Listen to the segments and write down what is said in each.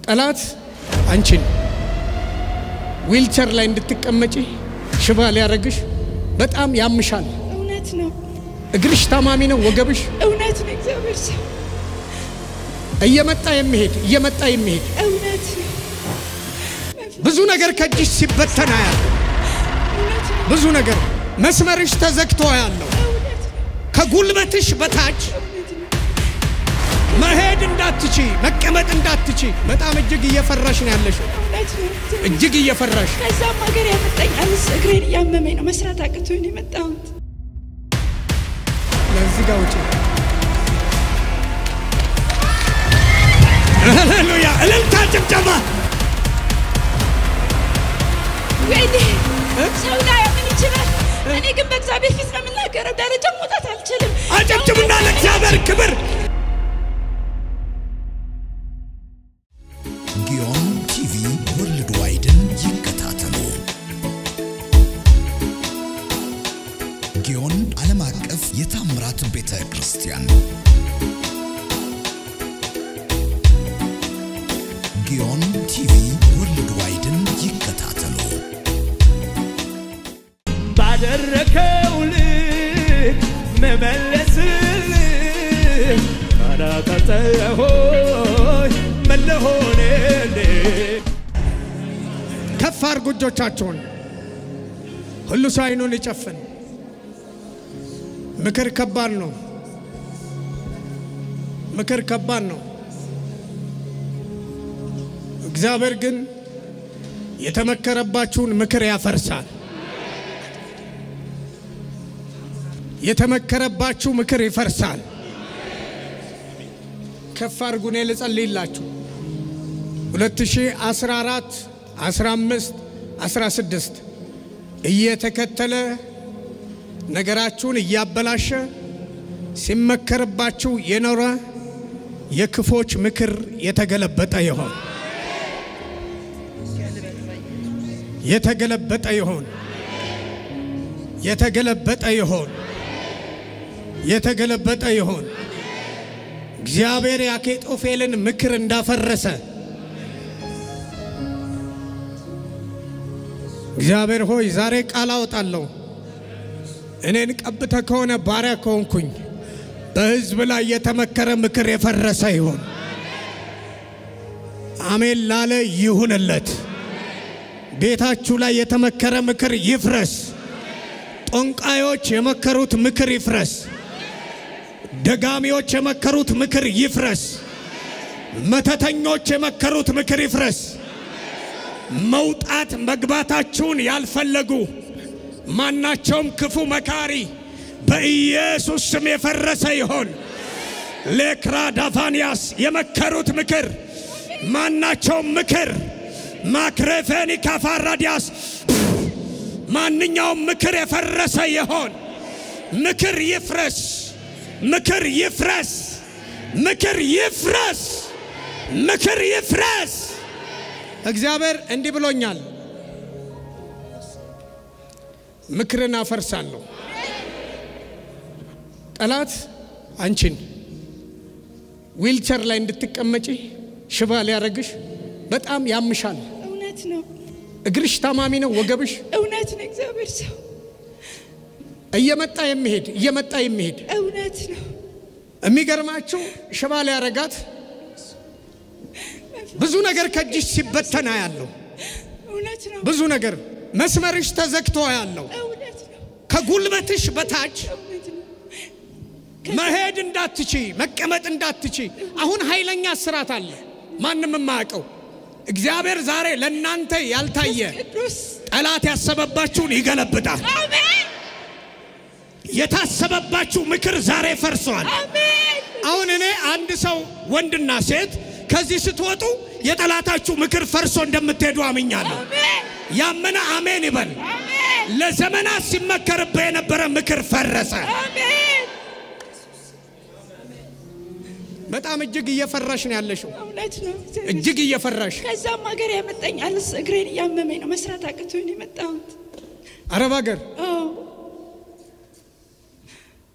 ጠላት አንቺን ዊልቸር ላይ እንድትቀመጪ ሽባ ሊያረግሽ በጣም ያምሻል። እውነት ነው፣ እግርሽ ታማሚ ነው። ወገብሽ እውነት ነው። እግዚአብሔር ሰው እየመጣ የሚሄድ እየመጣ የሚሄድ እውነት ነው፣ ብዙ ነገር ከእጅሽ ሲበተና ያለ እውነት ነው፣ ብዙ ነገር መስመርሽ ተዘግቶ ያለው እውነት ነው፣ ከጉልበትሽ በታች እውነት ነው። መሄድ እንዳትቺ መቀመጥ እንዳትቺ በጣም እጅግ እየፈራሽ ነው ያለሽው። እውነት ነው። እጅግ እየፈራሽ ከዛም ሀገር ያመጣኝ አልስ እግሬን እያመመኝ ነው። መስራት አቅቶኝ ነው የመጣሁት። ለዚህ ጋር ውጪ። ሃሌሉያ! እልልታ ጭብጨባ። ወይኔ ሰው ላይ ምን ይችላል? እኔ ግን በእግዚአብሔር ፊት ነው የምናገረው። ደረጃ መውጣት አልችልም። አጨብጭቡና ለእግዚአብሔር ክብር። ጊዮን ቲቪ ወርልድ ዋይድን ይከታተሉ። ጊዮን ዓለም አቀፍ የታምራት ቤተ ክርስቲያን ጊዮን ቲቪ ወርልድ ዋይድን ይከታተሉ። ባደረከው ልክ መመለስልህ ካላቀጠሆይ መለሆንልህ ከፍ አድርጉ እጆቻችሁን። ሁሉ ሰው አይኑን ይጨፍን። ምክር ከባድ ነው። ምክር ከባድ ነው። እግዚአብሔር ግን የተመከረባችሁን ምክር ያፈርሳል። የተመከረባችሁ ምክር ይፈርሳል። ከፍ አድርጉ። እኔ ልጸልይላችሁ 2014 15 16 እየተከተለ ነገራችሁን እያበላሸ ሲመከርባችሁ የኖረ የክፎች ምክር የተገለበጠ ይሆን የተገለበጠ ይሆን የተገለበጠ ይሆን የተገለበጠ ይሆን እግዚአብሔር የአኬጦፌልን ምክር እንዳፈረሰ እግዚአብሔር ሆይ ዛሬ ቃል አወጣለሁ። እኔን ቀብተ ከሆነ ባሪያ ከሆንኩኝ በሕዝብ ላይ የተመከረ ምክር የፈረሰ ይሆን። አሜን ላለ ይሁንለት። ቤታችሁ ላይ የተመከረ ምክር ይፍረስ። ጠንቋዮች የመከሩት ምክር ይፍረስ። ደጋሚዎች የመከሩት ምክር ይፍረስ። መተተኞች የመከሩት ምክር ይፍረስ። መውጣት መግባታችሁን ያልፈለጉ ማናቸውም ክፉ መካሪ በኢየሱስ ስም የፈረሰ ይሆን። ሌክራ ዳፋንያስ የመከሩት ምክር ማናቸውም ምክር ማክሬፌኒ ካፋራዲያስ ማንኛውም ምክር የፈረሰ ይሆን። ምክር ይፍረስ፣ ምክር ይፍረስ፣ ምክር ይፍረስ፣ ምክር ይፍረስ። እግዚአብሔር እንዲህ ብሎኛል፣ ምክርን አፈርሳለሁ። ጠላት አንቺን ዊልቸር ላይ እንድትቀመጪ ሽባ ሊያረግሽ በጣም ያምሻል። እውነት ነው፣ እግርሽ ታማሚ ነው። ወገብሽ እውነት ነው። እግዚአብሔር ሰው እየመጣ የሚሄድ እየመጣ የሚሄድ እውነት ነው፣ የሚገርማችሁ ሽባ ሊያረጋት ብዙ ነገር ከእጅሽ ሲበተና ያለው እውነት ነው፣ ብዙ ነገር መስመርሽ ተዘግቶ ያለው እውነት ነው፣ ከጉልበትሽ በታች እውነት ነው። መሄድ እንዳትቺ መቀመጥ እንዳትቺ። አሁን ኃይለኛ ስራት አለ፣ ማንም የማያውቀው እግዚአብሔር ዛሬ ለእናንተ ያልታየ ቅዱስ ጠላት ያሰበባችሁን ይገለብጣል። አሜን፣ የታሰበባችሁ ምክር ዛሬ ፈርሷል። አሜን፣ አሁን እኔ አንድ ሰው ወንድና ሴት ከዚህ ስትወጡ የጠላታችሁ ምክር ፈርሶ እንደምትሄዱ አምኛለሁ። አሜን፣ ያመነ አሜን ይበል። አሜን፣ ለዘመናት ሲመከርብህ የነበረ ምክር ፈረሰ። አሜን። በጣም እጅግ እየፈራሽ ነው ያለሽው። እውነት ነው። እጅግ እየፈራሽ ከዛም ሀገር ያመጣኝ አልስ እግሬን እያመመኝ ነው። መስራት አቅቶኝ ነው የመጣሁት። አረብ ሀገር አዎ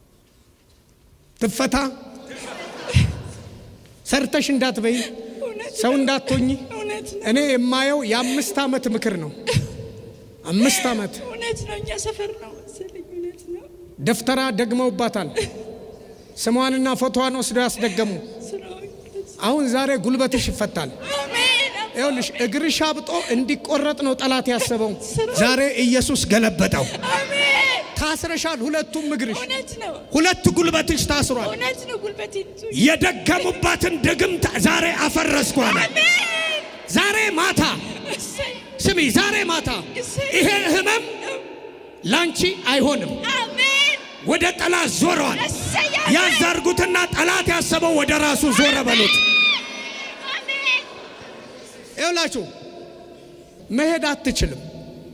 ትፈታ ሰርተሽ እንዳትበይ እውነት ሰው እንዳትሆኝ እውነት ነው። እኔ የማየው የአምስት ዓመት ምክር ነው። አምስት ዓመት እውነት ነው። እኛ ሰፈር ነው መሰለኝ። እውነት ነው። ደፍተራ ደግመውባታል። ስሟንና ፎቶዋን ወስደው ያስደገሙ። ስራው አሁን ዛሬ ጉልበትሽ ይፈታል። አሜን። ይኸውልሽ እግርሽ አብጦ እንዲቆረጥ ነው ጠላት ያሰበው። ዛሬ ኢየሱስ ገለበጠው። አሜን። ታስረሻል። ሁለቱም እግርሽ፣ እውነት ነው። ሁለት ጉልበትሽ ታስሯል። እውነት ነው። ጉልበቴ ይዞ የደገሙባትን ድግምት ዛሬ አፈረስኩ አለ። ዛሬ ማታ እሰይ ስሚ፣ ዛሬ ማታ ይሄ ህመም ላንቺ አይሆንም። አሜን። ወደ ጠላት ዞረዋል። እሰይ ያዛርጉትና ጠላት ያሰበው ወደ ራሱ ዞረ በሉት። አሜን። ይኸውላችሁ መሄድ አትችልም።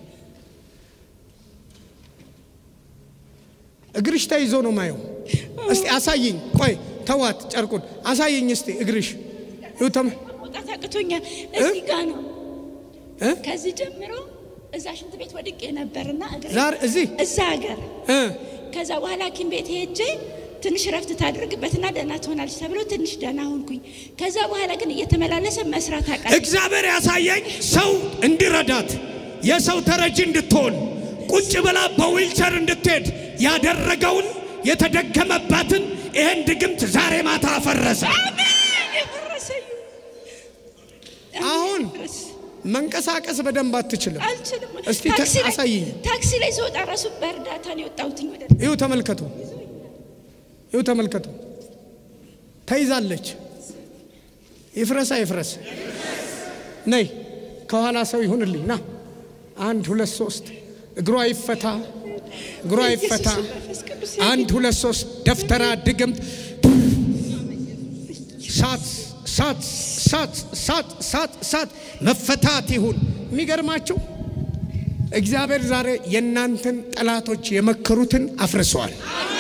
እግርሽ ተይዞ ነው ማየው። እስቲ አሳይኝ። ቆይ ተዋት፣ ጨርቁን አሳይኝ እስቲ እግርሽ ይኸው ተመ መውጣት አቅቶኛል። እዚህ ጋ ነው። እ? ከዚህ ጀምሮ እዛ ሽንት ቤት ወድቄ ነበርና እግሬ ዛሬ እዚህ እዛ ሀገር እ ከዛ በኋላ ሐኪም ቤት ሄጄ ትንሽ ረፍት ታደርግበትና ደህና ትሆናለች ተብሎ ትንሽ ደህና ሆንኩኝ። ከዛ በኋላ ግን እየተመላለሰ መስራት አቃተኝ። እግዚአብሔር ያሳየኝ ሰው እንዲረዳት የሰው ተረጂ እንድትሆን ቁጭ ብላ በዊልቸር እንድትሄድ ያደረገውን የተደገመባትን ይህን ድግምት ዛሬ ማታ አፈረሰ። አሜን። የፈረሰ ይሁን። አሁን ይፍረስ። መንቀሳቀስ በደንብ አትችልም። አልችልም። እስቲ ተ- ታክሲ ላይ- አሳይኝ። ታክሲ ላይ ስወጣ ራሱ በእርዳታ ነው የወጣሁትኝ ወደ ይሁ ተመልከቱ፣ ይሁ ተመልከቱ። ተይዛለች። ይፍረሳ ይፍረስ። ነይ ከኋላ ሰው ይሁንልኝ። ና አንድ ሁለት ሶስት። እግሯ ይፈታ፣ እግሯ ይፈታ። ኢየሱስ መንፈስ ቅዱስ አንድ ሁለት ሶስት። ደፍተራ ድግምት ሳት ሳት ሳት ሳት ሳት ሳት መፈታት ይሁን። የሚገርማችሁ እግዚአብሔር ዛሬ የእናንተን ጠላቶች የመከሩትን አፍርሰዋል።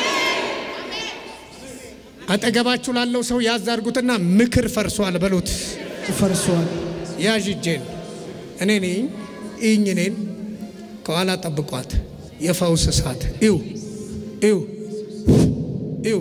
አጠገባችሁ ላለው ሰው ያዝ አድርጉትና ምክር ፈርሷል በሉት። ፈርሷል። ያዥ እጄን እኔ ነኝ እኝ እኔን ከኋላ ጠብቋት። የፈውስ እሳት ይው ይው ይው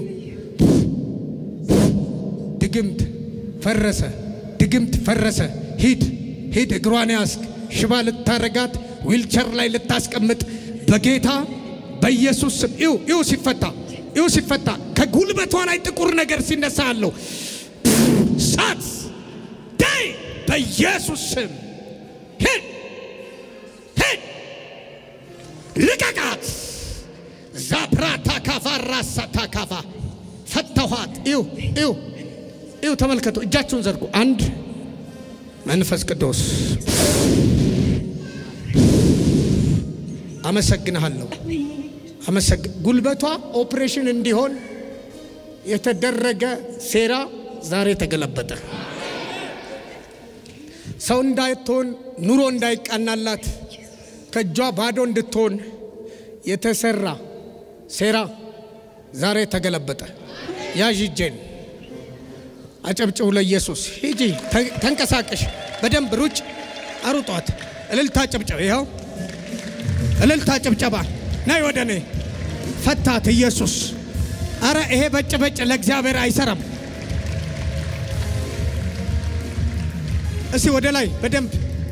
ድግምት ፈረሰ፣ ድግምት ፈረሰ። ሂድ ሂድ፣ እግሯን ያስክ ሽባ ልታረጋት ዊልቸር ላይ ልታስቀምጥ በጌታ በኢየሱስ ስም ይው ይው ሲፈታ ይው ሲፈታ ከጉልበቷ ላይ ጥቁር ነገር ሲነሳ አለው ሳት ዳይ በኢየሱስ ስም ሂድ ሂድ ልቀቃት። ዛፕራታ ካፋ ራሳ ታካፋ ፈተኋት። ይው ይው ይው ተመልከቱ፣ እጃችሁን ዘርጉ። አንድ መንፈስ ቅዱስ አመሰግንሃለሁ። አመሰግ ጉልበቷ ኦፕሬሽን እንዲሆን የተደረገ ሴራ ዛሬ ተገለበጠ። ሰው እንዳትሆን ኑሮ እንዳይቃናላት ከእጇ ባዶ እንድትሆን የተሰራ ሴራ ዛሬ ተገለበጠ። ያዥ እጄን አጨብጭቡ ለኢየሱስ። ሂጂ ተ- ተንቀሳቀሽ፣ በደንብ ሩጭ፣ አሩጧት። እልልታ ጭብጨባ፣ ይኸው እልልታ ጭብጨባ። ናይ ወደ እኔ ፈታት ኢየሱስ። አረ ይሄ በጭ በጭ ለእግዚአብሔር አይሰራም። እስቲ ወደ ላይ በደንብ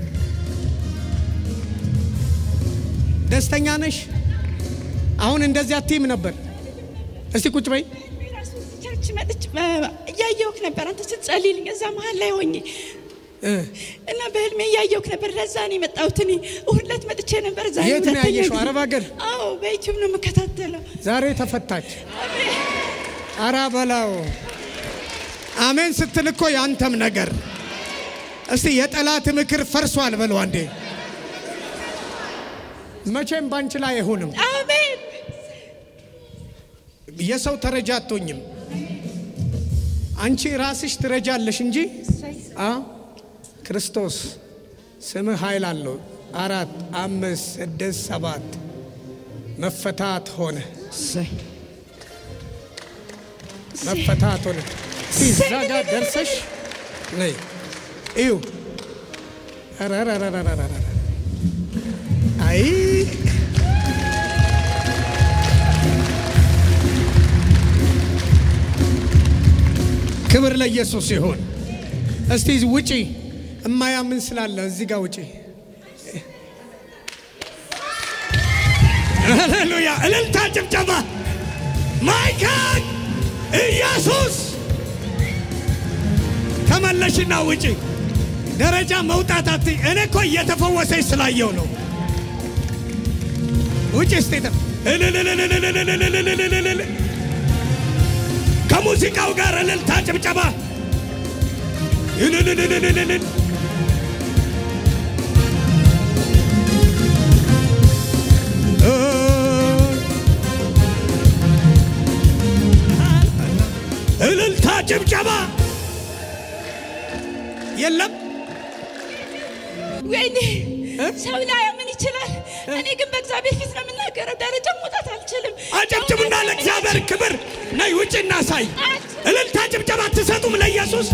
ደስተኛ ነሽ? አሁን እንደዚህ አትይም ነበር። እስቲ ቁጭ በይ። ራሱ ቸርች መጥቼ በ- እያየሁህ ነበር አንተ ስትጸልይልኝ እዛ መሀል ላይ ሆኜ እ እና በህልሜ እያየሁህ ነበር። ለዛ ነው የመጣሁት። እኔ እሑድ ዕለት መጥቼ ነበር። ዛሬ የት ነው ሁለተኛ ያየሽው? ጊዜ። አረብ ሀገር? አዎ በዩቲዩብ ነው የምከታተለው። ዛሬ ተፈታች። አራ በላው አሜን ስትል እኮ ያንተም ነገር እስቲ የጠላት ምክር ፈርሷል በለው አንዴ። መቼም ባንቺ ላይ አይሆንም። አሜን የሰው ተረጃ አትሆኝም። አንቺ ራስሽ ትረጃለሽ እንጂ አ ክርስቶስ ስምህ ኃይል አለው። አራት አምስት ስድስት ሰባት መፈታት ሆነ፣ መፈታት ሆነ። እስቲ እዛ ጋር ደርሰሽ ነይ እዩ። ኧረ ኧረ ኧረ ኧረ ኧረ ኧረ። አይ ክብር ለኢየሱስ ይሁን። እስቲ ውጪ እማያምን ስላለ እዚህ ጋር ውጪ። ሃሌሉያ! እልልታ፣ ጭብጨባ። ማይካል ኢየሱስ ተመለሽና ውጪ። ደረጃ መውጣት አትይ። እኔ እኮ እየተፈወሰች ስላየው ነው። ውጪ ስቴተ እልልልልልልልልልልልልልል ከሙዚቃው ጋር እልልታ ጭብጨባ እልልልልልልልል እልልታ ጭብጨባ የለም ወይኔ ሰው ላያምን ይችላል። እኔ ግን በእግዚአብሔር ፊት ነው የምናገረው። ደረጃ መውጣት አልችልም። አጨብጭቡና ለእግዚአብሔር ክብር ነይ ውጭ እናሳይ። እልልታ ጭብጨባ አትሰጡም ለኢየሱስ?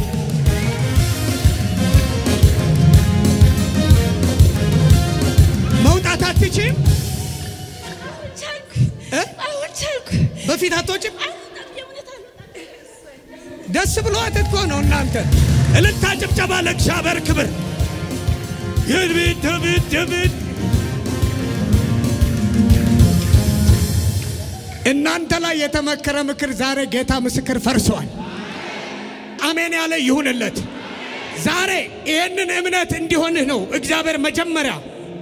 መውጣት አትችም? አሁን ቻልኩ፣ እ? አሁን ቻልኩ። በፊት አትወጭም? አልወጣም፣ የእውነት አልወጣም። ደስ ብሎት እኮ ነው እናንተ። እልልታ ጭብጨባ ለእግዚአብሔር ክብር ይድቢት ድቢት ድቢት እናንተ ላይ የተመከረ ምክር ዛሬ ጌታ ምስክር ፈርሷል። አሜን ያለ ይሁንለት። ዛሬ ይህንን እምነት እንዲሆንህ ነው እግዚአብሔር መጀመሪያ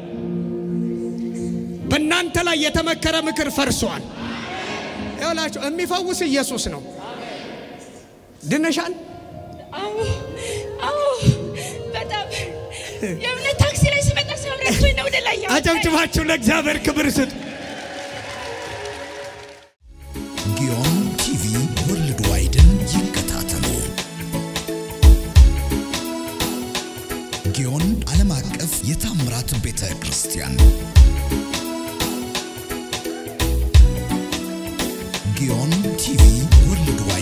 በእናንተ ላይ የተመከረ ምክር ፈርሷል። ይኸውላችሁ የሚፈውስ ኢየሱስ ነው። ድነሻል። አዎ፣ አዎ፣ በጣም የእውነት ታክሲ ላይ ስመጣ ሰው ረድቶኝ ነው ወደ ላይ ያወጣኝ። አጨብጭባችሁ ለእግዚአብሔር ክብር ስጡ። ጊዮን ቲቪ ወርልድ ዋይድን ይከታተሉ። ጊዮን ዓለም አቀፍ የታምራት ቤተ ክርስቲያን ጊዮን ቲቪ ወርልድ ዋይድ